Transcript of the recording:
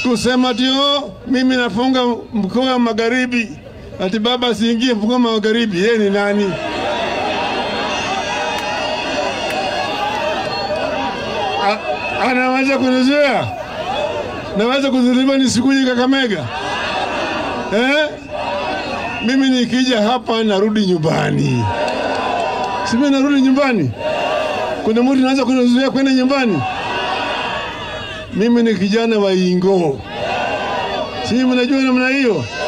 kusema ati oh, mimi nafunga mkoa wa magharibi, ati baba asiingie mkoa wa magharibi. Yeye ni nani? A- anaweza kunizuia? Naweza kuzuiliwa nisikuje Kakamega eh? Mimi nikija hapa narudi nyumbani, si mimi narudi nyumbani. Kuna mtu anaweza kunizuia kwenda nyumbani? Mimi ni kijana wa Ingo, si mnajua namna hiyo.